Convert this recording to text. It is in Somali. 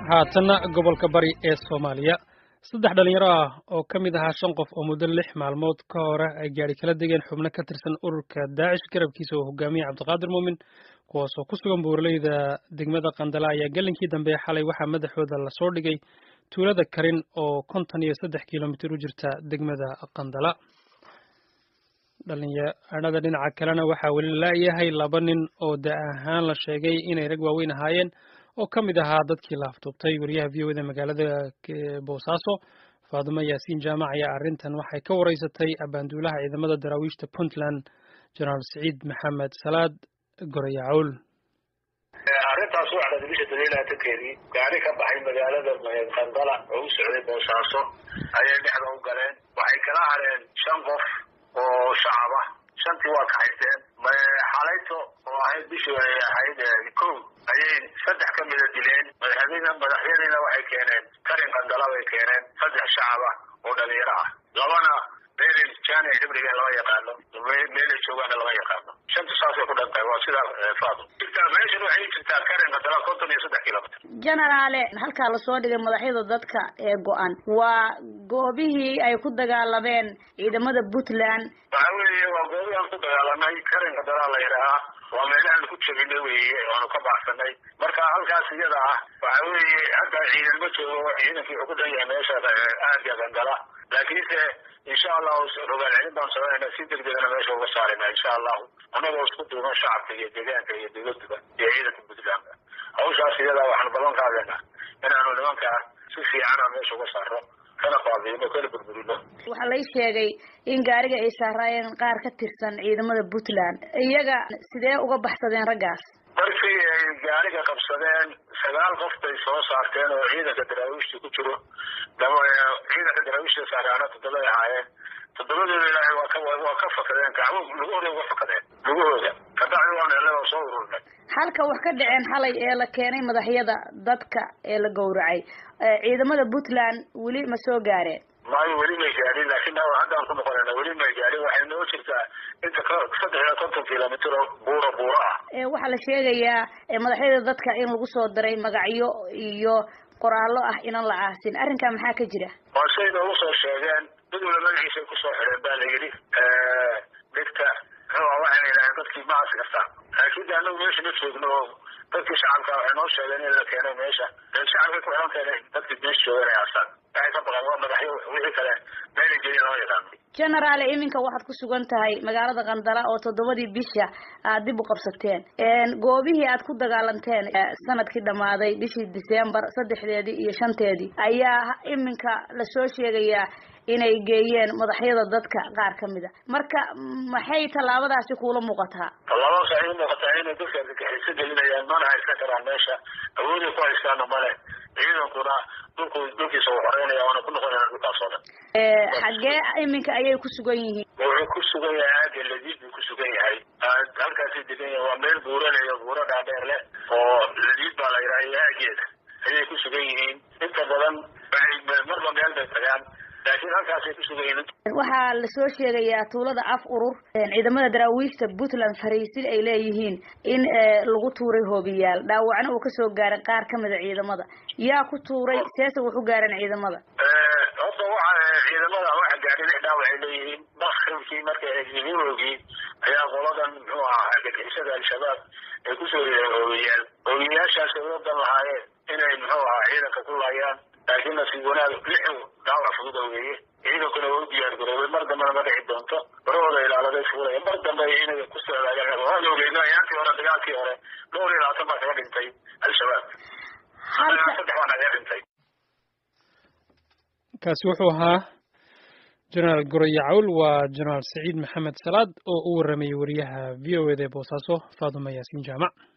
haatanna gobolka bari ee soomaaliya saddex dhalinyaro ah oo ka mid ahaa shan qof oo muddo lix maalmood ka hore ay gaari kala degeen xubno ka tirsan ururka daacish garabkiisa oo hogaamiyey cabdiqaadir muumin kuwaas oo ku sugan buuraleyda degmada qandala ayaa gelinkii dambe xalay waxaa madaxooda lasoo dhigay tuulada karin oo konton iyo saddex kilomitir u jirta degmada qandala dhalinyarada dhinaca kalena waxaa weli laayahay laba nin oo da ahaan la sheegay inay rag waaweyn ahaayeen oo ka mid ahaa dadkii la afduubtay wariyaha v o da magaalada boosaaso faadimo yaasiin jaamac ayaa arrintan waxay ka wareysatay abaanduulaha ciidamada daraawiishta puntland jenaraal siciid maxamed salaad gorayacowl arrintaas waa dhacday bisha daliilaatankeedii gaari ka baxay magaalada qandala oo u socday boosaaso ayay dhexda u galeen waxay kala hareen shan qof oo shacab ah shantii waa kaxaysteen xalayto oo ahayd bishii ay ahayd kow ayay saddex ka mida dileen madaxyadiina madaxyadiina waxay keeneen karin qandala bay keeneen saddex shacab ah oo dhalinyaro ah labana meelay jaanic hibriga lama yaqaano meelay joogaana lama yaqaano shanta saasay ku dhantahay waa sidaa faado meeshan waxay jirtaa karin qandala konton iyo saddex kilomitr genaraale halkaa lasoo dhigay madaxyada dadka ee go-an waa goobihii ay ku dagaalameen ciidamada puntland waxa weeye waa goobihii aan ku dagaalanay karin qandala la yidhaahaa waa meelahaan ku jabinay weeye oanu ka baxsanay marka halkaas iyada ah waxa weeye hadda ciidan ma joogo ciidankii wuxuu ku dhan yahay meesha aagga qandala laakiinse insha allahu rogaal celin baan sameynayna si degdegana meesha uga saarayna insha allahu annagoo isku duuban shacabka iyo deegaanka iyo dowladuba iyo ciidanka puntlandka hawshaas iyadaa waxaanu ballan qaadayna inaanu nimanka si fiicana meesha uga saaro kana baabiino kana burburino waxaa lay sheegay in gaariga ay saaraayeen qaar ka tirsan ciidamada puntland iyaga sidee uga baxsadeen raggaas markii ay gaariga qabsadeen sagaal qof bay soo saarteen oo ciidanka daraawiishta ku jiro ciidanka daraawiishta saaraana toddobay ahaayeen toddobadooda ilaahay waa ka waa ka fakadeen gacmo lugahooda uga fakadeen lugahooda kabacdi waan helay oo soo ururnay halka wax ka dhaceen xalay ee la keenay madaxyada dadka ee la gowracay ciidamada puntland weli ma soo gaareen maayo weli may gaadhin laakiin haddaan ku noqonayna weli may gaadhin waxay noo jirtaa inta saddex iyo konton kilomitr oo buuro buuro ah waxaa la sheegayaa madaxyada dadka in lagu soo diray magacyo iyo qoraallo ah inaan la aasin arrinkaa maxaa ka jira waa say noogu soo sheegeen mid wala magaciisay kusoo xidheen baa la yidhi dhigta muxuua waxayna yidhaaheen dadkii ma aasi kartaa laakiin de anagu meesha ma joogno oo dadkii shacabka waxay noo sheegeen in la keenay meesha shacabkay ku xiran keenay dadkii meesha joogan ay aasaan waxay ka baqeen waa madaxyo wixii kale meelay geeyen lama yaqaano genaraale iminka waxaad ku sugan tahay magaalada qandala oo toddobadii bisha aad dib u qabsateen goobihii aad ku dagaalanteen sanadkii dhammaaday bishii december saddexdeedii iyo shanteedii ayaa iminka lasoo sheegayaa inay geeyeen madaxyada dadka qaar ka mid a marka maxay tallaabadaasi kuula muuqataa tallaabadaas waxay u muuqataa inay dadka argagixiso gelinayaan mana haysan karaan meesha awooday ku haystaana male ciidankuna dhulku dhulkiisa uu xoreynaya waana ku noqonayna dhulkaas oo dhan xaggee iminka ayay ku sugan yihiin wuxuu ku sugan yahay aagga ladiid buu ku sugan yahay halkaasay degan yahay waa meel buuraleyo buuro dhaadheer leh oo ladiid baa la yidhaha iyo aageeda ayay ku sugan yihiin inta badan waxay marba meel bay tagaan laakiin halkaasay ku sugan yihiin waxaa lasoo sheegayaa tuulada af urur ciidamada daraawiishta puntland fariisil ay leeyihiin in lagu tuuray hoobiyaal dhaawacna uu kasoo gaaray qaar kamida ciidamada yaa ku tuuray seese wuxu gaareen ciidamada horta waxa ciidamada waxa gaadhay lix dhaawac ay leeyihiin bakribkii markay eegii ayaa qoladan muxuu ahaa argagixisada al-shabaab ay kusoo yireen hoobiyaal hoobiyaashaas ay wadan lahaayeen inay muxuu ahaa ciidanka ku laayaan laakiin nasiib wanaag lix dhaawac fudud weeye ciidankuna waa u diyaar garoobay mar dambena ma dhici doonto barahooda ilaaladay fuulaya mar dambe inay ku socdaayeen waan ogeyno ayaantii hore dagaalkii hore dhowr iyo labaatan baa kaga dhintay al-shabaab saddex baa naga dhintay kaasi wuxuu ahaa jenaraal gorayacowl waa jenaraal saciid maxamed salaad oo u waramayay wariyaha v o eda ee boosaaso faaduma yaasiin jaamac